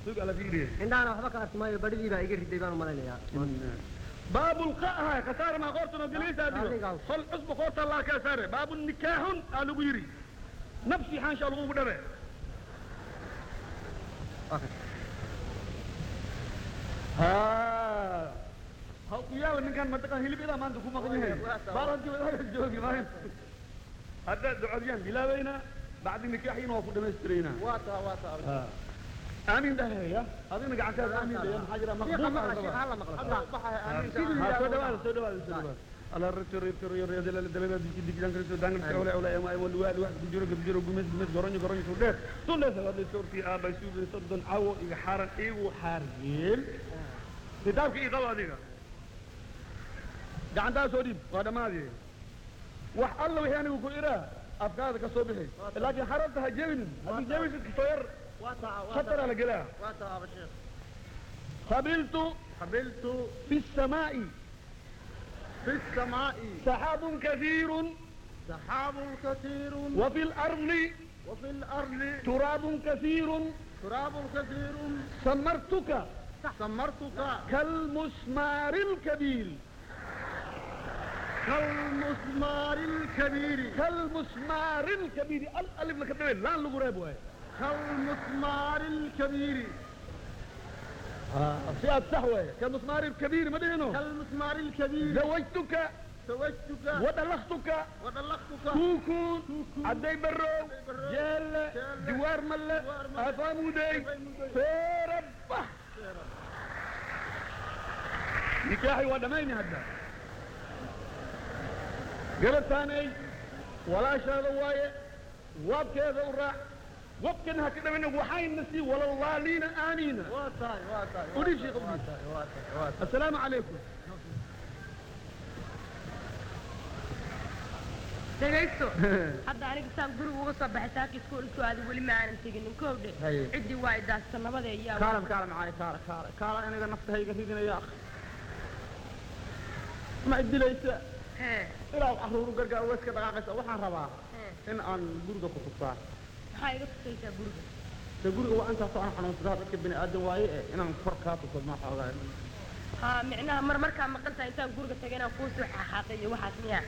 sug ala fiiriye indhahana waxba ka arki maayo badhidii baa iga riday baan u malaynayaa باب القاء كسار ما قرتنا جليس أديو. أديو خل حسب قرت الله كسار باب النكاح قالوا بيري نفسي حان شاء الله بدره ها هاو يا من كان منطقة هلي بلا ما عندكم مغنيه بارد جو جوجي ما هذا دعوان بلا بينا بعد النكاح ينوفو دمسترينا waata waata آمين ده يا هذا نقعد آمين ده يا حاجة shiiqa مقبول maqla shiiqa hala maqla soo dhawaada soo dhawaada soo dhawaada ala rito rito rito dalala dalala digi digi dangal soo dangal soo wala wala ma ay wal wal wax jiro jiro gumis gumis goronyo goronyo soo dheer soo leesa wada suurti aaba suu sodon awo iga xaran igu xargeel kitaabka ii qaba adiga gacantaa soo dhiib waa dhammaadii wax alla wixii anigu ku iraa afkaada ka soo bixi laakiin xarabta ha jebinin haddii jebisid kasoo yar waata khatara la gelaa waata aba sheekh qabiltu qabiltu fi السماء في السماء سحاب كثير سحاب كثير وفي الأرض وفي الأرض تراب كثير تراب كثير سمرتك سمرتك كالمسمار الكبير كالمسمار الكبير كالمسمار الكبير الألف لك الدوين لا لغريب وهي كالمسمار الكبير في السحوة كالمسمار الكبير ما دينه كالمسمار الكبير زوجتك زوجتك ودلختك وطلقتك كوكو عدي برو برو، جيل جيل، جوار ملة جوار ملة، أفامودي أفامودي. فيربح نكاحي ودميني هدا قبل ثاني ولا شهر وايه وابكذا وراح وابكنها كده منه وحاين نسي ولا الله لينا آمينا واتاي واتاي قولي شيء قولي. واتاي واتاي واتاي السلام عليكم dhegaysto hadda aniga saan guriga uga soo baxay saaka iskuulku aaday weli ma aanan teginin koowdhe Haye. ciddii waa idaasta nabada iyo كالم كالم معاي كالم كالم كالم أنا نفسها يقريدنا يا أخي ما إدي ليس hee إلى أحرور قرقا ويسك دقاقس وحان ربا hee إن أن قرقا كتبتا maxaa iga tusaysaa guriga قرقا وأنت سوى حنون صدار لك بني آدم واي إن أن فرقات وصد ما حوغا haa micnaha mar markaa maqan tahay intaan guriga tagay inaan kuu soo xaaqaaqay iyo waxaas miyaa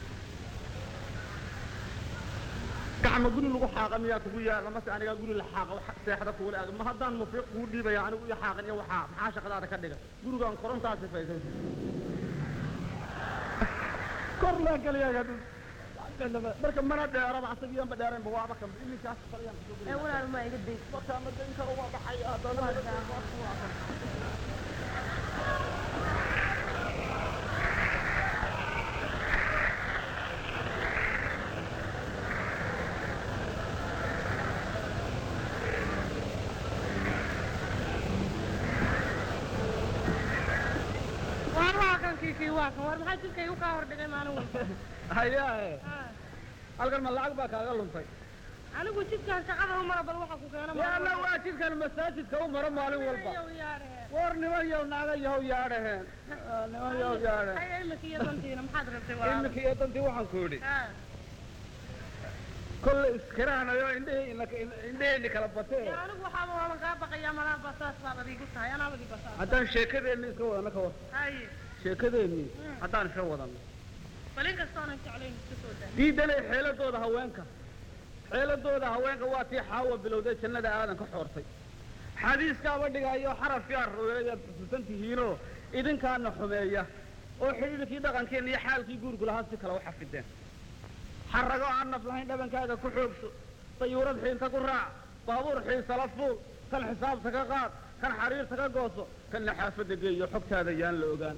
gacma guri lagu xaaqa miyaa kugu yaala mase anigaa guri la xaaqa wax seexda kuula aag ma haddaan mufiiq kuu dhiibaya anigu iyo xaaqan iyo waxaa maxaa shaqadaada ka dhiga gurigaan korontaa sifaysan kor laan galayaa marka mana dheeraba asagiyanba dheeraynba waaba kan ilinkaas faliyaan kusoo ee walaal maa iga daysa markaa madainka uga baxay haddana waar waa kan kiikii waa kan waar maxaa jidkay u kaa hordhigay maalin walba hayaa Haa. halkan ma lacag baa kaaga luntay anigu jidkaan shaqada u mara bal waxa ku keena yaala waa jidkan masaajidka u maro maalin walba yaadhaheen war niman yow naaga yow yaadhaheen niman yow yaadhaheen haya imika iyo dantiina maxaad rabtay walaal iminka iyo dantii waxaan ku yidhi haa kolle iskiraanayo indhihii indheheenni kala batee Dee anigu waxaaba waaban kaa baqayaa malaa basaas baad adigu tahay anaabadi basaas haddaan sheekadeenni iska wadano ka war haye sheekadeenni haddaan iska wadano bal in kastoonan jeclayn iska soo daa diidanay xeeladooda haweenka xeeladooda haweenka waa tii xaawa bilowday jannada aadan ka xoortay xadiiskaaba dhigayo xarafkaa ruweeyaad tusan tihiinoo idinkaana xumeeya oo xidhiidhkii dhaqankeenna iyo xaalkii guurku lahaa si kale u xafideen xarago aan naf lahayn dhabankaaga ku xoogso dayuurad xiinta ku raac baabuur xiisala fuul kan xisaabta ka qaad kan xariirta ka gooso kanna xaafadda geeyo xogtaada yaan la ogaan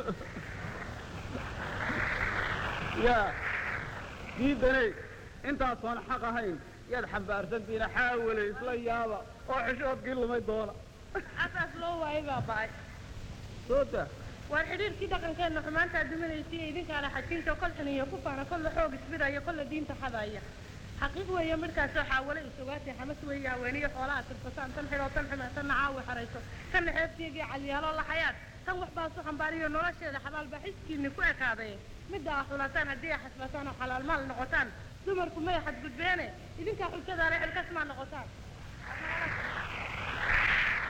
yaa diidanay intaasoon xaq ahayn yaad xambaarsantiina xaawale isla yaaba oo xishoodkii lumay doona asaas loo waayay baa ba'ay soota waar xidhiirkii dhaqankeenna xumaantaa duminaysay idinkaana xajinta kol xuniyo ku faana kolla xoog isbidaya kolla diinta xadaya xaqiiq weeye midhkaasoo xaawale isogaatay xamas weeye haweeniyo xoolaha tirsataan tan xidhoo tan xumaa tan nacaawi xarayso tanna xeebteegii caliyaaloo laxayaad tan wax baasu xambaariyo nolosheeda xabaalbaa xiskiinni ku ekaaday midda ah xulataan haddii ay xasbataan oo xalaal maal noqotaan dumarku may xadgudbeene idinkaa xujadaale xilkas maa noqotaan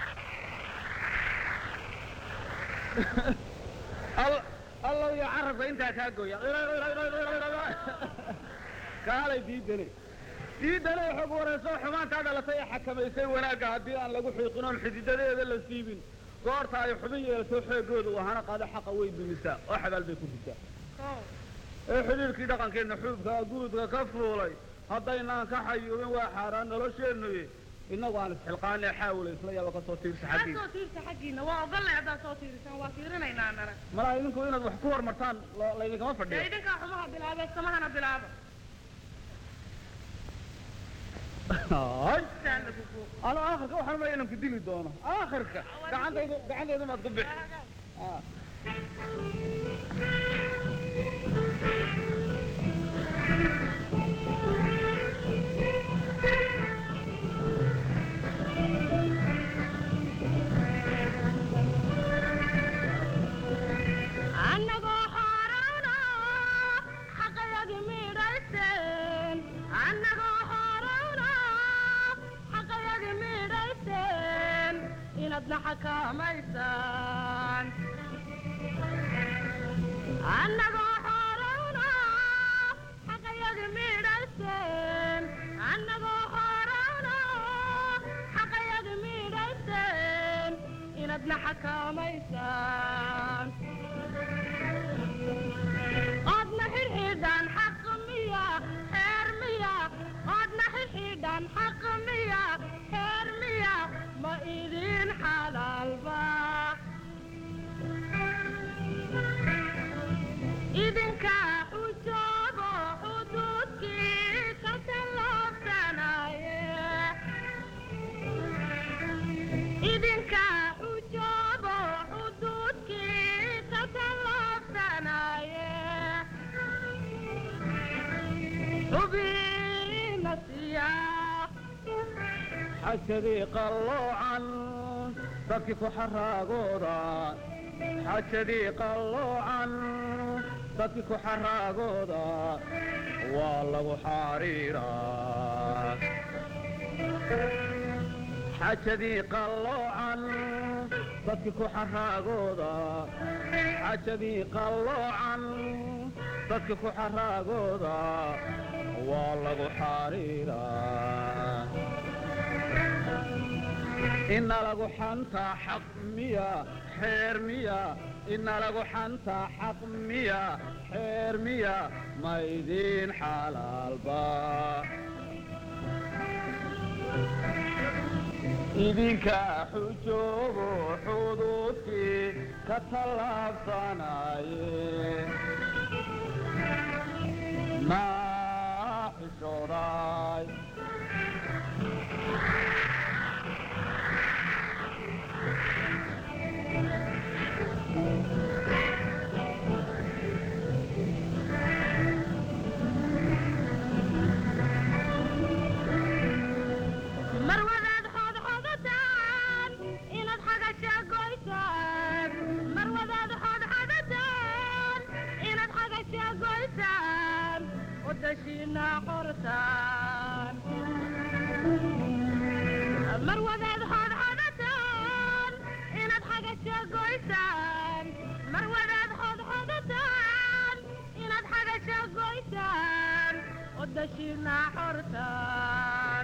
Al- allow iyo carabka intaa kaa gooya kaalay diidane diidane xog warayso xumaantaa dhalatay ee xakamaysay wanaagga haddii aan lagu xiiqin oon xididadeeda la siibin goorta ay xubin yeelato xeegooda wahana qaado xaqa way dumisaa oo xabaal bay ku disaa kow ee xidhiirkii dhaqankeenna xuubka guudka ka fuulay haddaynaan ka xayuubin waa xaaraan nolosheennuye innagu aan isxilqaanee xaawila isla yaaba ka soo tiirsa kaa xaggiisa soo tiirsa xaggiina waa ogollay haddaad soo tiirisaan waa tiirinaynaa nana malaa idinku inaad wax ku hormartaan lo- laydinkama dee fadhiyo idinkaa xumaha bilaabee samahana bilaaba Ay, saa lagu buuq ano aakhirka waxaan maya inaan ku dili doono aakhirka gacantaydu gacantaydu maad ku bixi Ah. annagoo xoorana xaqayagi midhayseen annagoo xoorana xaqayagi midhayseen inaadna xakaamaysaan annagoo xoorana xaqayagi midhayseen annagoo xoorana xaqayagi midhayseen inaadna xakaamaysaan qodna xidhxidhan xaq miya xeer miya qodna xidhxidhan xaq miya xeer miya ma idin xalaalba idinka xujoobo xuduudkii ka tallaabsanaye idinka xujoobo xuduudkii ka tallaabsanaye xubina siya xajadii qalloocan dadkii ku xaraagooda xajadii qalloocan dadkii ku xaraagooda waa lagu xariiraa xajadii qalloocan dadkii ku xaraagooda xajadii qalloocan dadkii ku xaraagooda waa lagu xariiraa ina lagu xantaa xaq miya xeer miya ina lagu xantaa xaq miya xeer miya ma idin xalaalba idinka xujoobo xuduudkii ka tallaabsanaye maa xishooday mar wadaad xodxodataan inaad xagasha goysaan mar wadaad xodxodataan inaad xagasha goysaan wadashiina qortaan mar wadaad xodxodataan inaad xagasha goysaan mar wadaad xodxodataan inaad xagasha goysaan wadashiina xortaan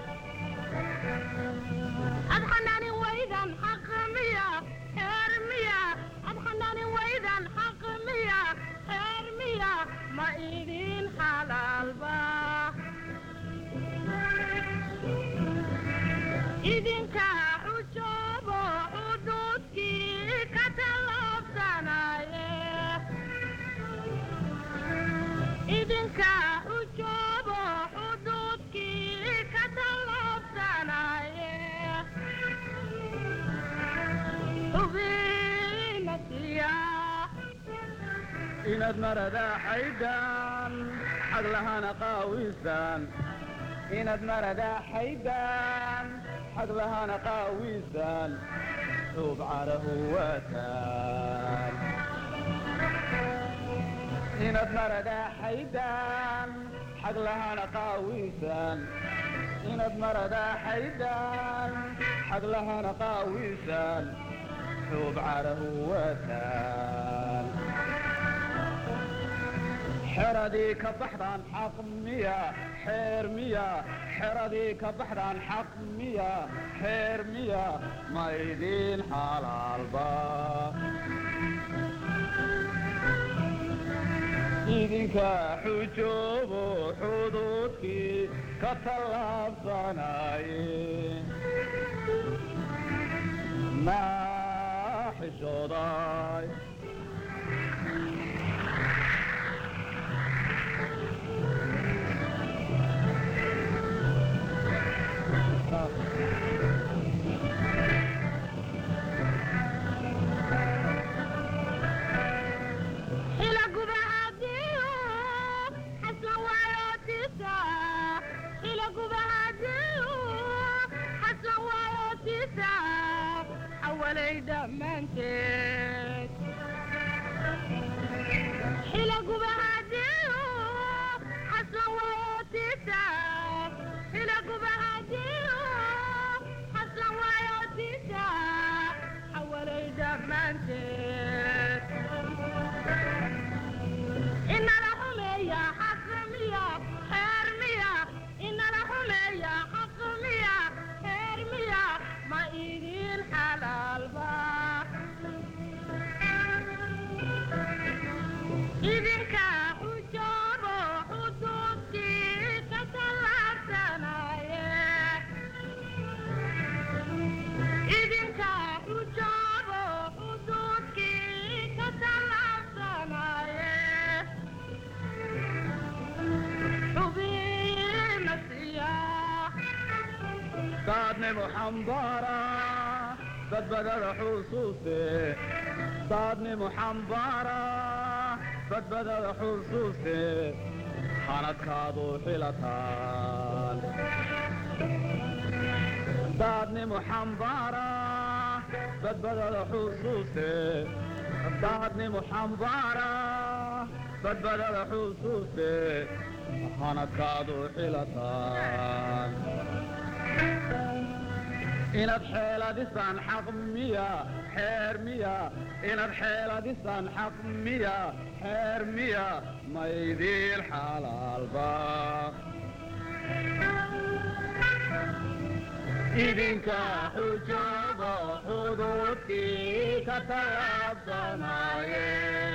ad xanaanin waydan xaq miya xeer miya ad xanaanin waydan xaq miya xeer miya ma idin xalaalba idinka xujoobo xuduudkii ka tallaabsanaye idinka xujoobo xuduudkii ka tallaabsanaye xubina siya inaad maradaa xaydaan xag lahana qaawisaan inaad maradaa xaydaan xag lahana qaawisaan xuub carahu waataan inaad maradaa xaydaan xag lahana qaawisaan inaad maradaa xaydaan xag lahana qaawisaan xuub carahu wataan xeradii ka baxdaan xaq miya xeer miya xeradii ka baxdaan xaq miya xeer miya ma idin xalaalba idinka xujoobo xuduudkii ka tallaabsanaye maa xishooday xila gubahadiyo xasla waayotisa xila gubahadiyo xasla waayotisa xawalay dhammaanteed xila gubahadiyo xasla waayotisa xila gubahadiyo xasla waayotisa xawalay dhammaanteed inala xumeeya xaq miya xeer miya inala xumeeya xaq miya xeer miya ma idin xalaalba idinka xujoobo xuduudkii ka tallaabsanaye idinka xujoobo xuduudkii ka tallaabsanaye xubiina siiya daadnimo xambaara badbadada xusuuste daadnimo xambaara badbadada xusuuste xanadkaadu xilataan daadnimo xambaara badbadada xusuuste daadnimo xambaara badbadada xusuuste xanadkaadu xilataan inaad xeeladisaan xaq miya xeer miya inaad xeeladisaan xaq miya xeer miya maydiin xalaalba idinka xujoobo xuduudkii ka tallaabsanaye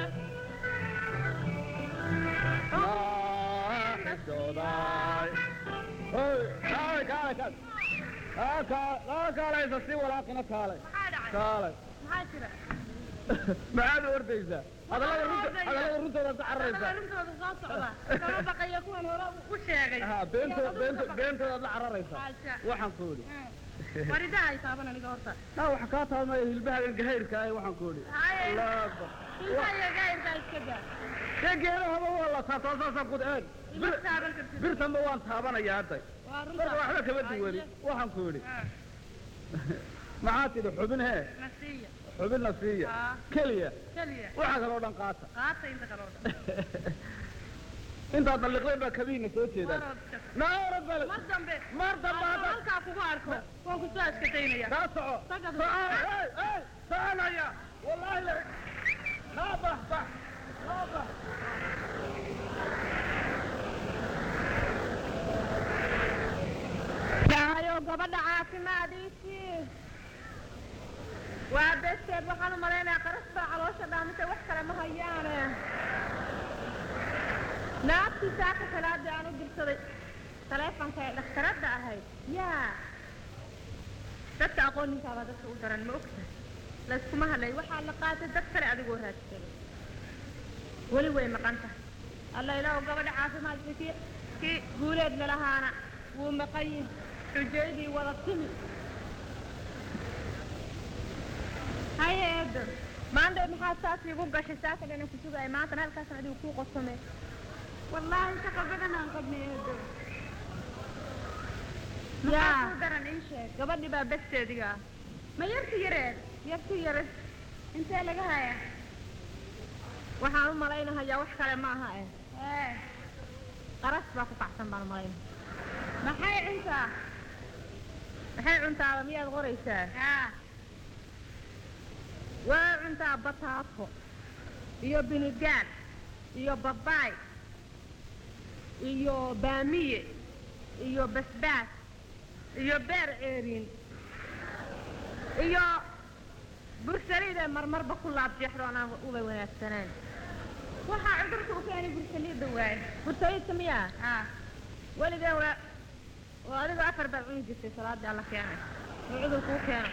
xishooday kaale kaale kaale kaa kaa kaa kaalaysa si walaaqina kaalay maxaa dhacay kaalay maxaa jira maxaad ordaysaa hadallada runta hadallada runtooda ka cararaysaa rintooda soo socda kama baqaya kuwan hore u sheegay ha beentooda beento beentoodaad la cararaysaa Haasha. waxaan ku idhi waridaha ay taaban aniga horta naa wax kaa taabmaya hilbahagan gahayrka ah waxaan ku idhi Haye. Allahu akbar ilmaha iyo gaayirkaa iska daa dee geedahaba waa la taabtaa saasaan ku een ima taaban kartid birtanba waan taabanayaa hadda waa runta marka waxba kama duwani waxaan ku idhi maxaa tidhi xubin hee nasiya xubinna siiya Ah. keliya keliya waxaa kaloo dhan qaata qaata inta kaloo dhan intaad dalliqdeen baa kabiina soo jeedaan waroodka naarad bale mar dambe mar dambe hadduu hadda halkaa kugu arko waan ku soo askataynaya kaa soco Taga soco hey hey soconaya wallaahi la naa bax bax naa bax dhahayo gabadha caafimaadiisii waa besteed waxaan u malaynayaa qaras baa caloosha dhaamise wax kale ma hayaane naagtii saaka salaadii aan u dirsaday taleefonka ee dhakhtaradda ahayd yaa dadka aqooninkaabaa dadka u daran ma ogtahay layskuma hadlay waxaa la qaatay dad kale adigoo raadsaday weli way maqan tahay alla ilaahu gabadha caafimaadka kii kii guuleed lalahaana wuu maqan yihi xujaydii wada timi haye eedo maanta maxaa saas iigu gashay saaka dhana ku sugaya maantana halkaasan adigu kuu qosome wallaahi shaqa badan aan qabnay eedo yaa daran ii sheeg gabadhii baa besteediga ah ma yarti yareed yarti yareed intee laga haya waxaan u malaynahayaa wax kale ma aha eh qaras baa ku kacsan baan u malaynaya maxay cuntaa maxay cuntaaba miyaad qoraysaa waa cuntaa bataato iyo binigaan iyo babaay iyo baamiye iyo basbaas iyo beer ceeriin iyo bursaliid ee marmarba ku laabjeexdo anaan uba wanaagsanayn waxaa cudurka u keenay bursaliida waaye bursaliidka miyaa haa weligeen waa waa adiga afar baad cuni jirtay salaadii alla keenay oo cudurkuu keeno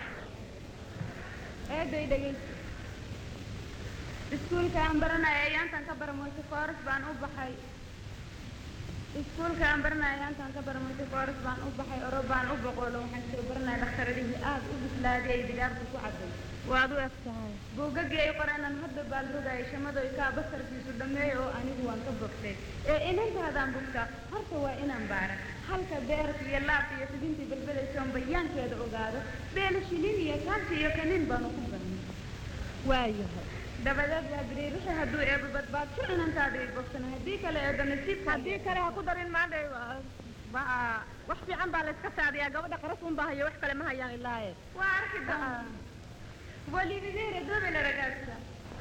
eeday dhegeysa iskuulka aan baranaya ayaantan ka baramoysa kooras baan u baxay iskuulka aan baranaya ayaantan ka baramoysa kooras baan u baxay oro baan u boqolo waxaan soo baranaya dhakhtaradihii aada u bislaaday ay digaagta ku cadday waad u eg tahay buugagii ay qoreenan hadda baal rogaya shamadoy kaa basarkiisu dhammeeya oo anigu waan ka bogtay ee inantaadaan bugtaa horta waa inaan baara halka beerka iyo laabka iyo fidintii belbelaysoon bayaankeeda ogaado beela shilin iyo kaansi iyo kanin baanu ku barnay waayahay dabadeed baa biri wixii hadduu eeba badbaadso inantaada ay bogsan haddii kale eeba nasiibka haddii kale ha ku darin maanta baa wax fiican baa layska saadiyaa gabadha qaras un baa hayo wax kale ma hayaan ilaaye waa arki doonaa walidideere dobela ragazza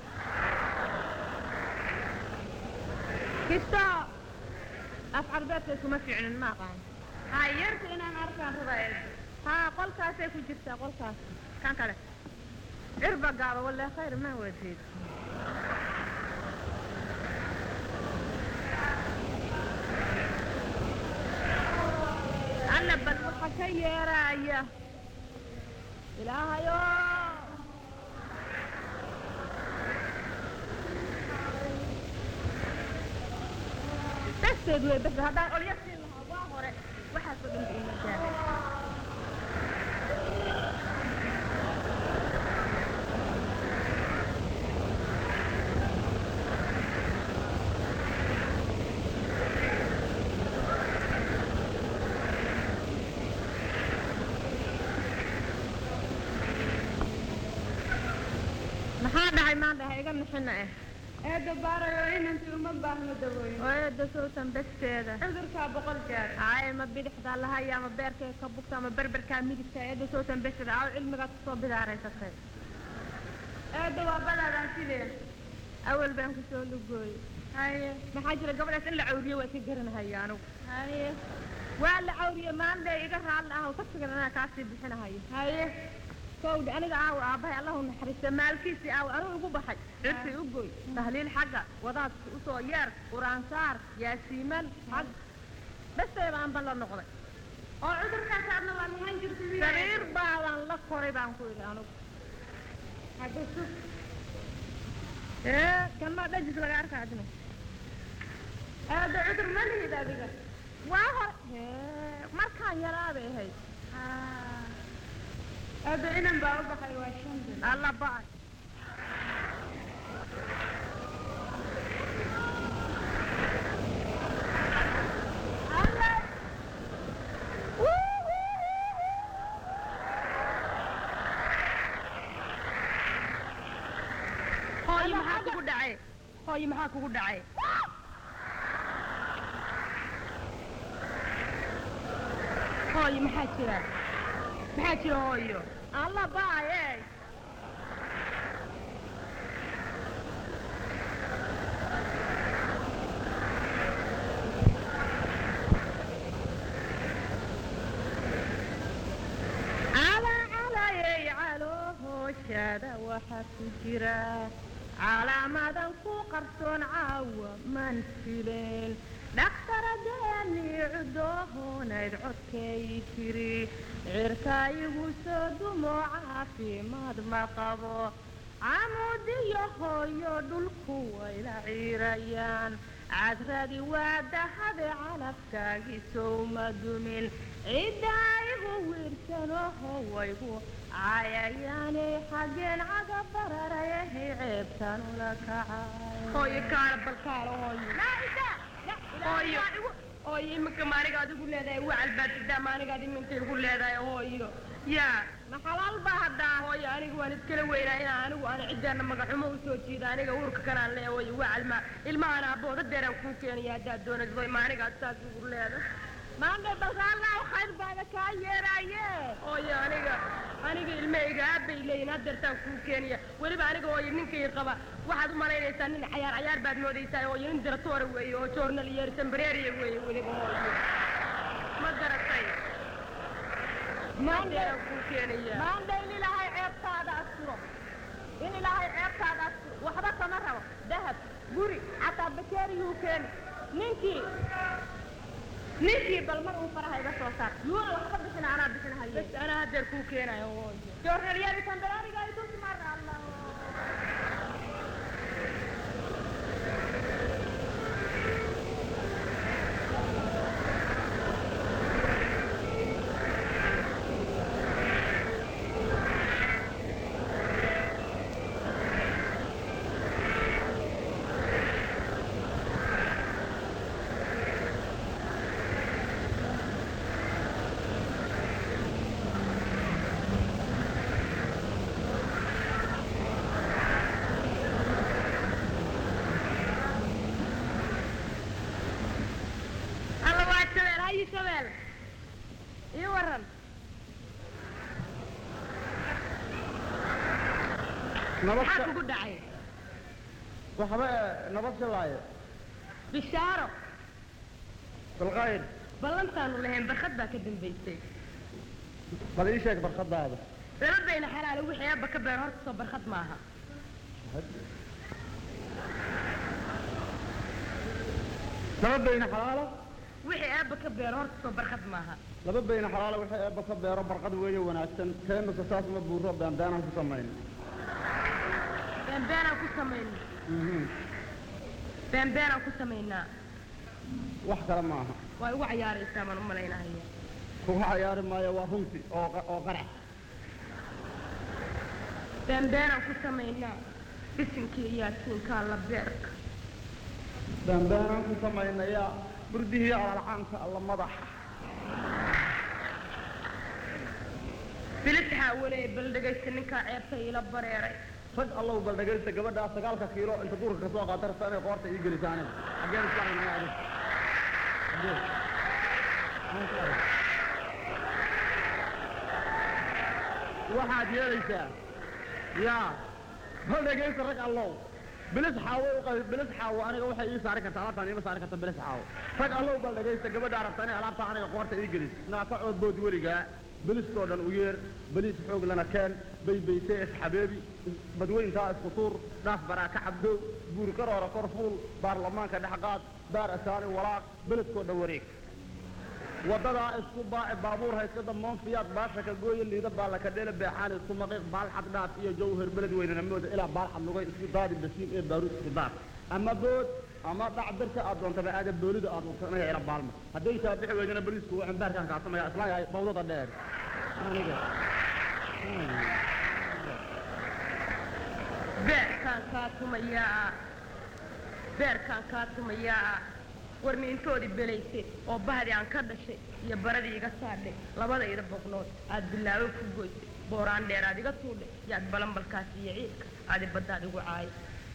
kisto af carbeedkay kuma fiicnin ma aqaan ha yarta inaan arkaan rabaa eeba haa qolkaasay ku jirtaa qolkaas kan kale cirba gaaba walle khayr ma wadid alla bal waxa ka yeeraya ilaahayo dasteed wey bas haddaan olya siin lahaa waa hore waxaasoo dhan ba ima jaahay maxaa dhacay maanta ha iga nixina eh eeda baarayo inantii uma baahno dawooyin oo eedda sowtan basteeda cudurkaa boqol jeer ay ma bidixdaa lahaya ama beerkay ka bugta ama berberkaa midigta eedda sowtan basteeda aw cilmigaad kusoo bidaaraysatay eeda waa badaadaan sideen awal baan kusoo lugooyey haye maxaa jira gabadhaas in la cawriyo waa iska garanahaya anigu haye waa la cawriye maanta iga raalli ah oo ka figan anaa kaasii bixinahayo haye kowdhi aniga aaw aabbahay allahu naxariista maalkiisii aaw anuu igu baxay cirkii u goy tahliil xagga wadaadki usoo yeer qur-aansaar yaasiiman xag bastay baan ban la noqday oo cudurkaas aadna waa lahaan jirta miyaa sariir baadan la koray baan ku idhi anigu hadda sug ee kan maa dhajis laga arkaa adina eeda cudur ma lihid adiga waa hore hee markaan yaraabay ahayd eeda inan baa u baxay waa shan bil alla ba'ay hooyo maxaa kugu dhacay hooyo maxaa kugu dhacay hooyo maxaa jira maxaa jira hooyo alla baaye calaa calayey caloohooshada waxaa ku jira calaamadan ku qarsoon caawa man fileen dhakhtaradeenii cudoohoonayd codkay tiri cirka igu soo dumo caafimaad ma qabo camuudiyo hooyo dhulku wayla ciirayaan cadradi waa dahade calafkaagii sowma dumin ciddaa igu wiirsanoho waygu cayayaanay xaggeen caga bararayahay ceebtan ula kacay hooyo kaala bal kaala hooyo hooyo hooyo iminka maaniga adigu leedahay wacal baad sidaa maanigaad iminka igu leedahay hooyo yaa ma xalaal baa haddaa hooyo aniga waan iskala weynaa inaa anigu aan ciddaana magaxumo usoo jiida aniga uurka kanaan lee hooyo wacal ma ilmahaan aabooda deeraan kuu keenaya haddaad doonayso maanigaad saas igu leedahay maandhe balraalnaa khayr baana kaa yeeraaye ooyo aniga aniga ilmahayga aabbay leeyihin hadeertaan kuu keenaya weliba aniga ooyo ninkay qaba waxaad u malaynaysaa nin cayaar cayaar baad moodaysaa ooyo nin diratoora weeye oo joornal iyo sembreriya weeye weliba ooyo ma garatay maandhe hadeeraan kuu keenaya maandhe in ilaahay ceebtaada asturo in ilaahay ceebtaada asturo waxba kama rabo dahab guri xataa bakeeriyuu keeni ninkii ninkii bal mar uu faraha iga soo saar yuuna waxba bixin anaa bixinahaye bas anaa hadeer kuu keenayo ooyo joornalyadi tambereeriga itus mar allah alla waa shabeel hayi shabeel ii waran nabad maxaa kugu dhacay waxba nabad shalaaye bishaaro bilkhayr ballantaanu lahayn barkad baa ka dambaysay bal ii sheeg barkadaada laba bayna xalaale wixii aabba ka beer horta soo barkad maaha laba bayna xalaalo wixii aabba ka beer horta soo barkad maaha laba bayna xalaalo wixii eebba ka beero barqad weeye wanaagsan keenusa saas ma buuro beanbeanaan ku samayn beenbeenaan ku samayna beenbeenaan ku samaynaa wax kale ma aha waa igu cayaaraysaa baan u malaynahaya kuga cayaari maayo waa runti oo qa- oo qarax beenbeenaan ku samaynaa bisinkii iyo yaasiinkaa la beerka beanbeanaan ku samaynayaa burdihii alalcaanka alla madaxa bilis xaawalee bal dhegaysta ninkaa ceebta iila bareeray rag allow bal dhegaysta gabadhaa sagaalka kiilo inta duurka ka soo qaata rabta inay qoorta ii gelisaane xaggeen isla argnaa adin xaggeen Maxaan isla argnaa? waxaad yeelaysaa yaa bal dhegaysta rag allow bilis xaawo u qabi bilis xaawo aniga waxay ii saari kartaa alaabtaan iima saari karta bilis xaawo rag allow bal dhegaysta gabadhaa rabta inay alaabtaa aniga qoorta ii gelis naa ka coodbood weligaa bilistoo dhan u yeer beliis xoog lana keen baybayse isxabeebi badweyntaa isku tuur dhaaf baraa ka cabdow buuri karoora kor fuul baarlamaanka dhexqaad baar asaani walaaq beledkoo dhan wareeg wadadaa isku baaci baabuur hayska damoon fiyaad baasha ka gooye liida baalla ka dhele beexaan isku maqiiq baalxad dhaaf iyo jawhar beled weynana mooda ilaa baalxad lugay isku daadi basiin ee baaruud isku daar ama bood ama dhac birka aad doontaba aada boolida aad doonto inaga ila baalma hadday taa bixi weydana boliisku waxaan baarkaan kaasamaya isla yahay bawdada dheer aniga beerkaan kaa tumayaa beerkaan kaa tumayaa warniintoodii belayse oo bahdii aan ka dhashay iyo baradii iga saadhay labadayda boqnood aad bilaawo ku goysay booraan dheer aad iga tuudhay yaad balanbalkaas iyo ciidka aadi baddaad igu caay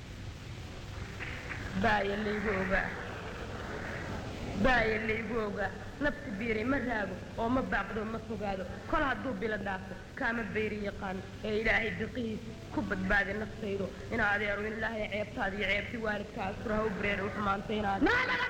baaya laygu ogaa baaya laygu ogaa nafsi biiray ma raago oo ma baaqdo ma fogaado kol hadduu bilo dhaafo kaama bayri yaqaan ee ilaahay biqihiisa ku badbaadi naftaydo in adeero in ilaahay ceebtaada iyo ceebti waalidka asuraha u bareer u xumaantay inaad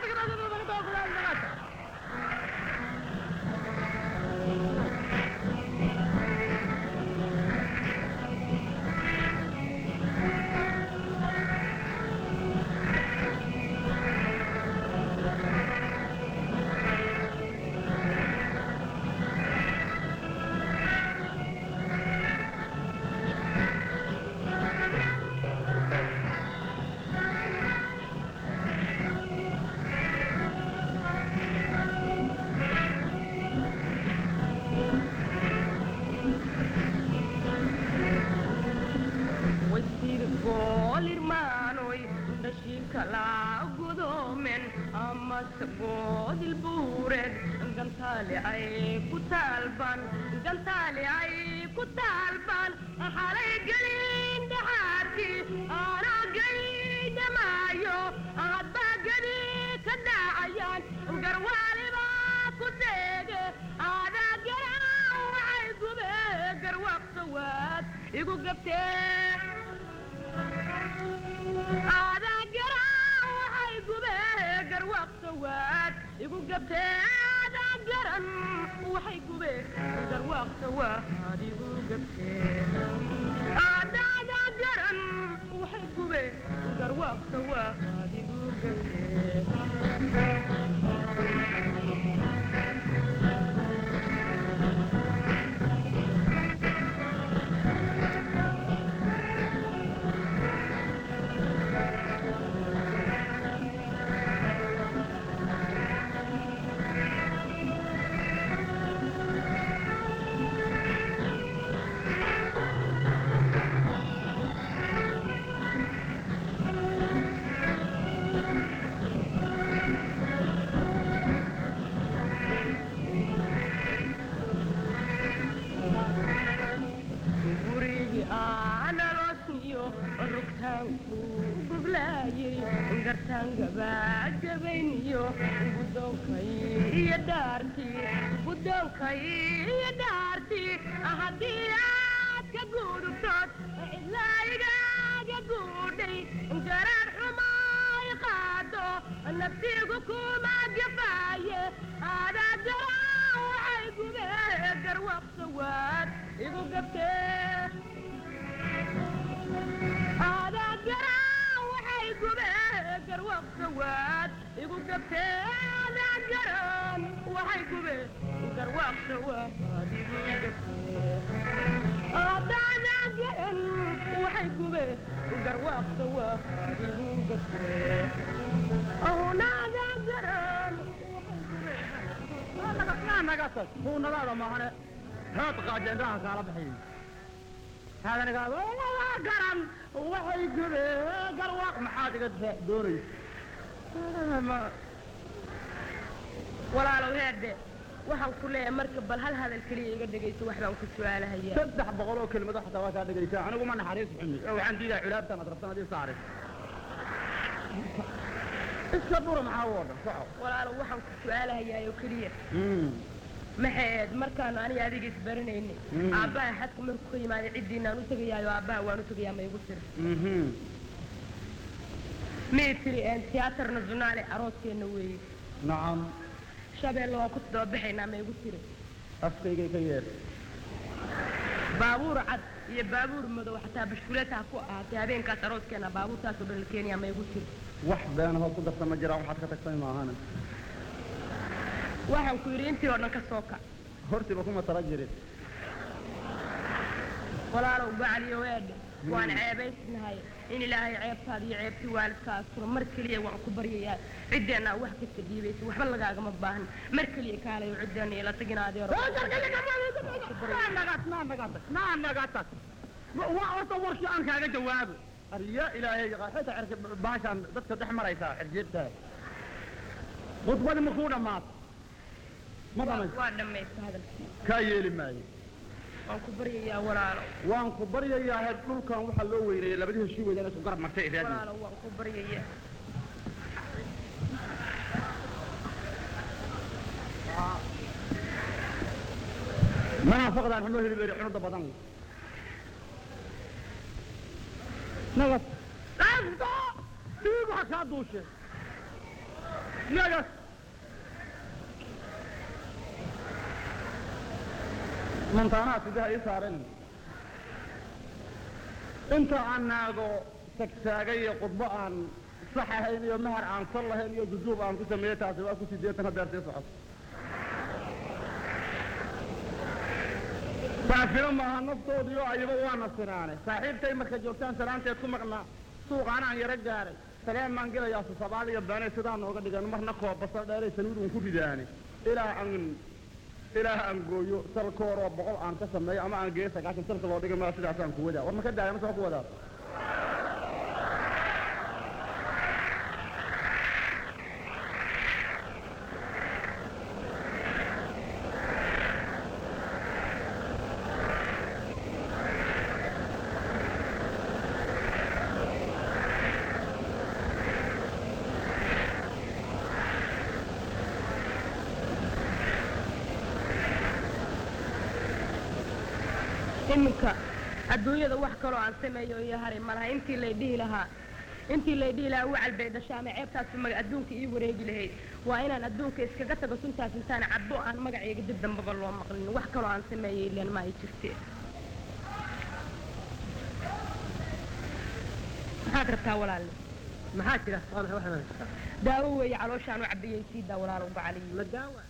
wasiir goolirmaanoy dhashiinka laa gudoomen amase goodil buureed gantaali ay ku taalban gantaali ay ku taalban xalay gelin dhaxaarkii aanaa gelin dhamaayo hadbaa geli ka dhaacayaan garwaaliba ku garwaaqsawaad igu gabtee aadaa garan waxay gubee garwaaqsawaad igu gabtee aadaa garan waxay gubee garwaaqsawaad igu gabtee aadaadaa garan waxay gubee garwaaqsawaad igu gabtee gurigi aanalosniyo rugtaanku gublaayay gartaan gabaagabayniyo gudoonkay iyo dhaartii gudoonkay iyo dhaartii haddii aad ka gudubtood ilaa igaaga guudhay garaar xumaay qaado naftiigu kuma gafaaye aadaa garaan waxay gubee garwaqsawaad igu gabtee aadaa garaan waxay gubee garwaqsawaad igu gabtee aadaa garaan waxay gubee garwaqsawaad igu gabtee aadaadaa garan waxay gubee garwaqsawaad igu gabtee ahunaadaa garan yaa naga tag huunadaada maahane heed qaajendaha kaala bixiyey haadanigaa waa garan waxay gubee garwaaq maxaad iga difaac doonaysa walaalow heerde waxaan ku leeyahay marka bal hal hadal keliya iga dhegayso wax baan ku su'aalahayaa saddex boqol oo kelimado xataa waa kaa dhegaysaa anigu ma naxariis xumi oo waxaan diidaa culaabtan aad rabtan adii saaray iska dura maxaa u odhan soco walaalow waxaan ku su'aalahayaa oo keliya maxayd markaanu aniga adiga isbaranayni Mm. aabbaha xadka markuu ka yimaaday ciddiinaan u tegayaayo aabbaha waan u tegayaa ma igu tiri mii tiri een tiyaatar nasionaale arooskeenna weeye nacam shabeelle waan ku dababaxaynaa ma igu tiri afkaygay ka yeer baabuur cad iyo baabuur madow xataa bashkuleeta ha ku ahaatay habeenkaas arooskeena baabuurtaasoo dhan la keenayaa ma igu tiri wax beena hoos ku darta ma jiraan waxaad ka tagtay maahane waxaan ku yidhi intii oo dhan ka soo kac hortiba kuma tala jirin walaalow gacaliyo weedhe waan ceebaysnahay in ilaahay ceebtaada iyo ceebtii waalidkaasuna mar keliya waan ku baryayaa ciddeenna wax kasta dhiibaysa waxba lagaagama baahan mar keliya kaalayo ciddeenna ila taginaadee horta warkii aan kaaga jawaabo arya ilaahay xita cirka baashaan dadka dhex maraysaa xirjeedtaa khudbadi ma kuu dhammaata ma dhamays waa dhammaysta hadalkii kaa yeeli maayo waan ku baryayaa walaalo waan ku baryayaa heer dhulkan waxaa loo weyneeyey labadii heshii weydaan isku garab martay iraadi walaalo waan ku baryayaa منافقدان حنو هلي بيري حنو دبدان نغس اسكا تيجو حكا دوشه نغس منطانات ده يسارن انت عناغو سكساغي قطبة عن صحهين يو مهر عن صلهين يو جذوب عن كسميتها سواء كسيديتنا دارتي صحف saafiro maaha naftoodiio ayaba waana sinaane saaxiibtay marka joogtaan salaanteed ku maqnaa suuqaana aan yaro gaaray saleen baan gelayaa susabaad iyo beenay sidaa nooga dhigan marna koobasa dheeray sanuud un ku ridaane ilaa aan ilaa aan gooyo salkooroo boqol aan ka sameeyo ama aan geeyo sagaashan salka loo dhigay maa sidaasaan ku wadaa war ma ka daaya ma soo ku wadaa iminka adduunyada wax kaloo aan sameeyo iyo haray malaha intii lay dhihi lahaa intii lay dhihi lahaa wacal bay dhashaa ama ceebtaas maga adduunka ii wareegi lahayd waa inaan adduunka iskaga tago suntaas intaan cabbo aan magacayga dib dambaba loo maqlin wax kaloo aan sameeyay ileen ma ay jirte maxaad rabtaa walaalle maxaa jira waa maxay waxaan daawo weeye calooshaan u cabiyey sii daa walaal uga caliyo ma daawa